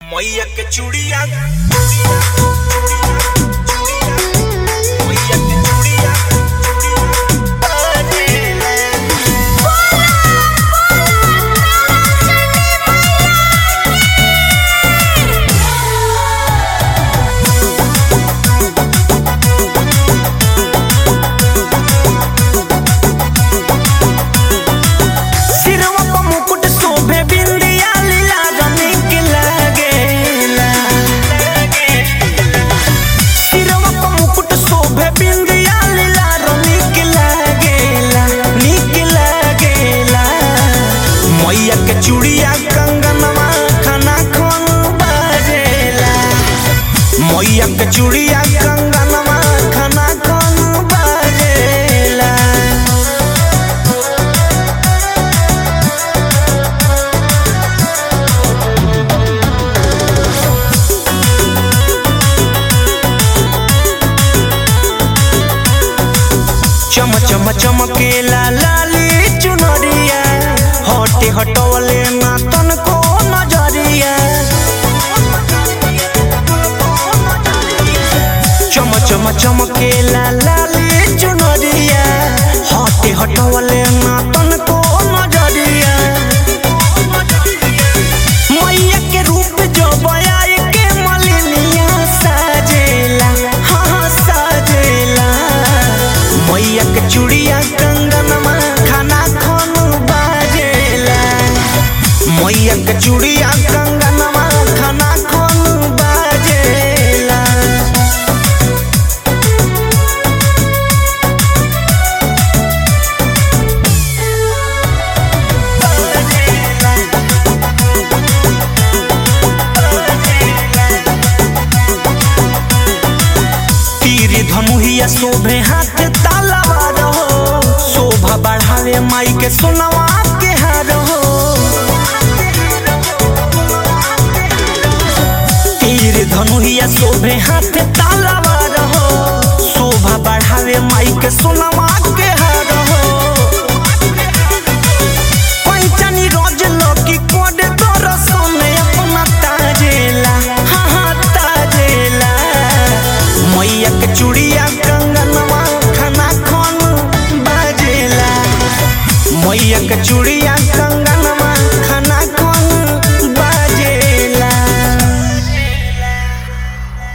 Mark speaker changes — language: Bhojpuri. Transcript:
Speaker 1: मैया के चूड़िया मैया के चूड़िया
Speaker 2: सिरवा प मुकुट शोभे बिंदिया लीला रनिक लागेला सिरवा प मुकुट शोभे बिंदिया लीला रनिक लागेला निक लागेला मैया के चूड़िया कंगनवा खाना खोन बाजेला मैया के चूड़िया कंगनवा खाना खोन बाजेला चम चम चमकेला लाली चुनरिया हटे हटवले ना तनको नजरिया चम चम चमकेला लाली चुनरिया हटे हटवले ना तनको नजरिया मैया के रूप जो बयाई के मलिनिया साजेला हाँ साजेला मैया के चूड़िया कंगनमा खाना खन बाजेला मैया के चूड़िया कंगनमा खाना खन बाजेला तीर धनुहिया शोभे हाथ तालावा रहो शोभा बढ़ावे माई के सोनवा के हार हो तीर धनुहिया शोभे हाथ तालावा रहो शोभा बढ़ावे माई के सोनवा के